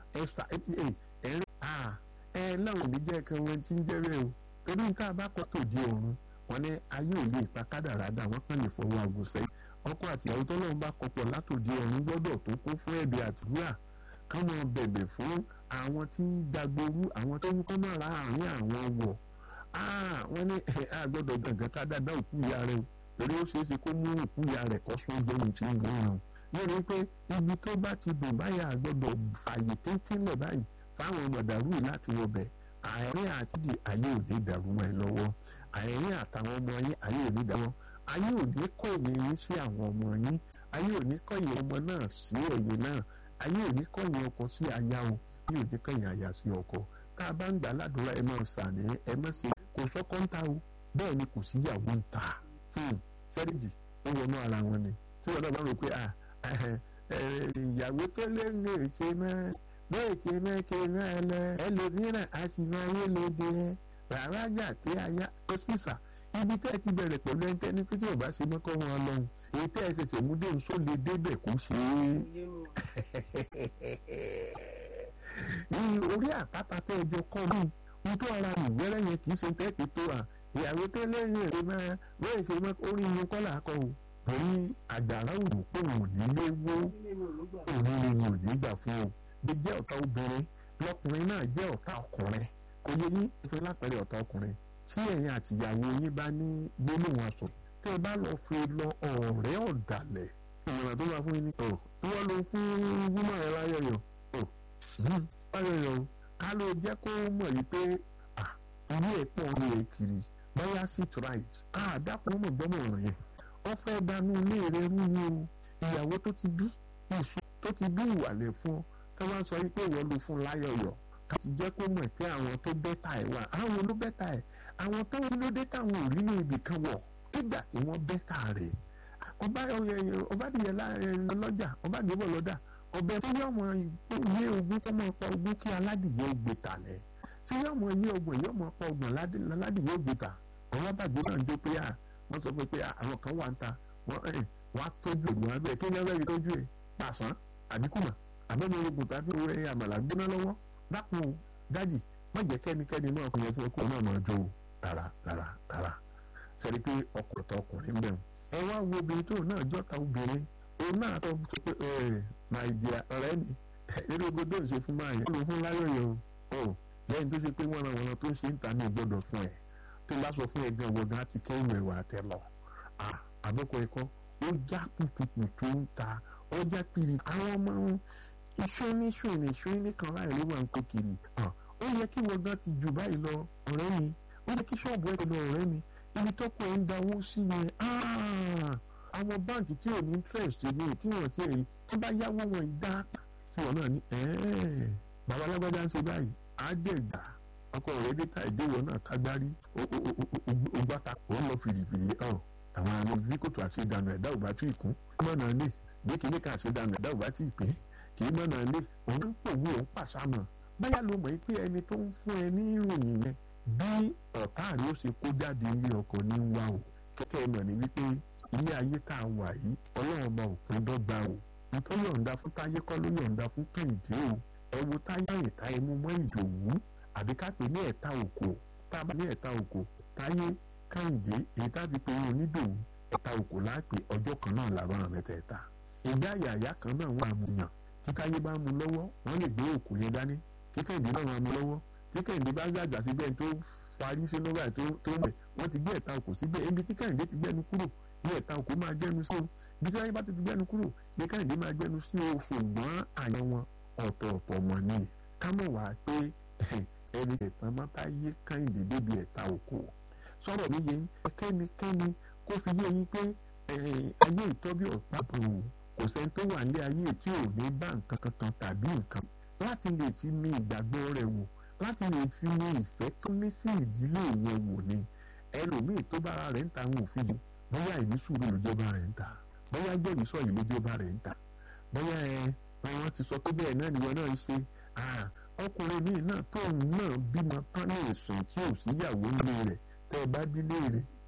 ẹ fà ẹ ẹ ẹ láwọn òní jẹ́ kan wọn ti ń jẹ́ bẹ́ẹ̀ o torí nǹkan abákọ̀ tó di ọ̀run wọn ní ayé ò lè pa kádàrádà wọn kàn lè fọwọ́ àgùn sẹ́yìn ọkọ àti ìyàwó tó lọ́n bá kọpọ̀ látòdì ọ̀run gbọ́dọ̀ tó kún fún ẹ̀bẹ̀ àdúrà káwọn bẹ̀bẹ̀ fún àwọn tí ń dagboru àwọn tó ń kọ́ máa ra àárín àwọn wọ̀ wọ́n ní a gbọ́dọ̀ gàngán ká dáadáa òkú ìyá rẹ̀ o torí ó ṣeé ṣe kó mú òkú ìyá rẹ̀ kọ́ sún jẹun tí ń gbọ́n ràn lórí pé ibi tó bá ti dùn báyà gbọ́dọ̀ fààyè téńtélẹ̀ báyìí fáwọn mọ̀dàrú láti wọbẹ̀ àárín àtìdì ayé òde dàrú mọ́ ẹ lọ́wọ́ àárín àtàwọn ọmọ yín ayé òde dàrú ayé òde kọ̀yìn yín sí àwọn ọmọ yín ayé òde kọ̀yìn ọmọ náà sí ẹ̀yìn náà ayé òde kọ̀yìn ọkọ sí aya o ayé òde kọ̀yìn aya sí ọkọ tá a bá ń gbà ládùúrà ẹ máa sàní ẹ má ṣe kò sọ́kọ́ ń ta o bẹ́ẹ̀ ni kò síyàwó ń ta sẹ́ríjì ó wọnú ara wọn ni tí wọn náà bá rò pé ìyàwó tó lé lè ṣe máa bẹ́ẹ̀ ṣe mẹ́kẹ́ náà lẹ ẹlòmíràn a sì máa yé lóde rárá gbà pé aya ọ́sísà ibi tẹ́ ẹ ti bẹ̀rẹ̀ pẹ̀lú ẹni tẹ́ni pé tí ò bá ṣe mọ́kọ́ wọn lọ́hùn èyí tẹ́ ẹ ṣẹ̀ṣẹ̀ mú dé nsó lè débẹ̀ kó ṣe é. orí àpáta tẹ́ ẹ jọ kọ́ mi n tó ara mi wẹ́rẹ́ yẹn kì í ṣe tẹ́ẹ̀kì tó à ìyàwó tẹ́lẹ̀ yẹn rẹ máa bẹ́ẹ̀ ṣe mọ́ orí yẹn kọ́ là á kọ́ o torí àgbàrá òrò pé òun ò ní lé wó òun ni ò ní gbà fún o bí jẹ́ ọ̀tá obìnrin lọ́kùnrin náà jẹ́ ọ̀tá ọkùnrin kò yẹ yín ìfẹ́ lápẹ̀rẹ̀ ọ̀tá ọkùnrin tí ẹ̀yin àtìyàwó yín bá ní gbólóhùn aṣọ tẹ́ ẹ bá lọ fi lọ ọ̀rẹ́ ọ̀dàlẹ̀ ìmọ̀ràn tó máa fún yín ní ọ̀ wọ́n ló fún wúmọ̀ ẹ̀ láyọ̀yọ̀ ọ̀ láyọ̀yọ̀ o ká ló jẹ́ kó mọ̀ yìí pé ilé ẹ̀ pọ̀ ní ẹ̀ kiri báyà sit right àdàpọ̀ mọ̀ gbọ́mọ̀ ọ̀ràn yẹn wọ́n fẹ́ dánú ilé rẹ̀ rú ni o ìyàwó tó ti bí ìṣó tó ti bí ìwàlẹ̀ fún ọ tó wá sọ wípé ìwọ ló fún láyọ̀yọ̀ kàti jẹ́ kó mọ̀ pé àwọn tó bẹ́tà ẹ̀ wà àwọn ló bẹ́tà ẹ̀ àwọn tó ń lóde táwọn ò rí ní ibì kan wọ̀ nígbà tí wọ́n bẹ́tà rẹ̀ ọba ọbadìyẹ lọ́jà ọbadìyẹ lọ́dà ọbẹ̀ tó yọ ọmọ yé ogún tó máa pa ogún kí aládìyẹ gbé tà lẹ̀ tí yọ ọmọ yé ọgbọ̀n yọ ọmọ pa ọgbọ̀n aládìyẹ gbé tà ọwọ́ bàgbé náà ń jó pé wọ́n sọ pé àwọn kan wà ń ta wọ́n á tọ́jú ògùn abẹ́ kí ni wọ́n fẹ́ fi tọ́jú ẹ̀ pàṣán àbíkùmà àbẹ́ni ogun tàbí owó ẹ̀yà àmàlà gbóná lọ́wọ́ dákun o dájì má jẹ́ kẹ́nikẹ́ni náà kò yẹ kí ọkọ̀ náà máa jó o rárá rárá rárá sẹ́ni pé ọkọ̀ tó ọkùnrin bẹ̀ ẹ wá wo obìnrin tó náà jọ́ta obìnrin òun náà tó sọ pé ẹ nàìjíríà ọ̀rẹ́ mi eré ogun tó ń ṣe fún máa yẹ kó ló fún láyọ̀yọ̀ o lẹ́yìn tó ṣe pé wọ́n ra wọn tó ń ṣe ń ta ní ìgbọ́dọ̀ fún ẹ tó bá sọ fún ẹ gan wọ́n gan ti kẹ́yìn ẹ̀wà àtẹ lọ àbọ̀kọ̀ ẹ̀kọ́ ó já kùtùkùtù tó ń ta ọjà kiri àwọn ọmọ iṣu ní iṣu ní iṣu ní kan láì ló máa ń kó kiri ó yẹ kí wọ́n gan ti jù báyìí lọ ọ̀rẹ́ mi ó yẹ kí ṣọ́ọ̀bù ẹ̀ lọ ọ̀rẹ́ mi ibi tó kọ ẹ̀ ń dáwó sí yẹn àwọn báǹkì tí ò ní interest ní tí wọ́n ti rí tó bá yáwó wọn dá tí wọ́n náà ní bàbá alágbádá ń ṣe báyìí á dẹ̀ gbà ọkọ rẹ̀ dé ta ìdíwọ̀ náà kágbárí ó gbàtà òun lọ fìrìfìrì ọ̀ àwọn àmì bí kòtò àṣedànù ẹ̀dá ò bá tí ì kún mọ̀nà lè bí kìíní kan àṣedànù ẹ̀dá ò bá tí ì pé kì í mọ̀nà lè òun ń pòwú òun pàṣámọ̀ báyà ló mọ̀ pé ẹni tó ń fún ẹ ní ìròyìn yẹn bí ọ̀tá rẹ̀ ó ṣe kó jáde ilé ọkọ̀ ní wá o kẹ́kẹ́ mọ̀ ní wípé ilé ayé tá a wà yìí ọlọ́run ọba òpin dọ́gba o nítorí yọ̀ǹda fún táyé kọ́ ló yọ̀ǹda fún kẹ́hìndé o ẹ wo táyé ìta ẹmu mọ́ ìdòwú àbí ká pè ní ẹ̀ta òkò tá a bá ní ẹ̀ta òkò táyé kẹ́hìndé èyí tá a fi pe onídòwú ẹ̀ta òkò láàpè ọjọ́ kan náà làwọn àmẹ́tẹ̀ẹ̀ta ìgbà àyàyà kan náà wọ́n àmúyàn tí táyé bá mú lọ́wọ́ wọ́n lè gbé òkú yẹn dání tí kẹ́hìndé náà wọ́n mú lọ́wọ́ tí kẹ́hìndé bá gbàgbà síbẹ̀ tó farí sínú báyìí tó tó mẹ̀ wọ́n ti gbé ẹ̀ta òkò síbẹ̀ ibi tí kẹ́hìndé ti gbẹ́nu kúrò ní ẹ̀ta òkò máa gbẹ́nu sí o ibi tí táyé bá ti ti gbẹ́nu kúrò ní kẹ́hìndé máa gbẹ́nu sí o ṣùgbọ́n àyàn wọn ọ̀tọ̀ọ̀tọ̀ mọ̀ ni ká mọ̀ wá pé ẹni ẹ̀tàn máa táyé kẹ́hìndé débi ẹ̀ta òkò sọ̀rọ̀ mi yẹn kẹ́nikẹ́ni kó fi yé yín pé ayé ìtọ́bí ọ̀pábò kò sẹ́ni tó wà ní ayé tí ò ní bá nǹkan kankan tàbí nǹkan láti lè fi mi ìgbàgbọ́ rẹ̀ wò láti lè fi mi ìfẹ́ tó ní sí ìdílé yẹn wò ni ẹlòmíì tó bára rẹ̀ ń ta àwọn òfin yìí bóyá ìní sùúrù lójọba rẹ̀ ń ta bóyá jẹ́rìí sọ yìí lójọba rẹ̀ ń ta bóyá ẹ wọn ti sọ pé bẹ́ẹ̀ náà nìwọ náà ń ṣe ọkùnrin míì náà tóun náà bímọ tán ní ìsùn tí ò síyàwó ńlé rẹ̀ tẹ́ ẹ bá bí léèrè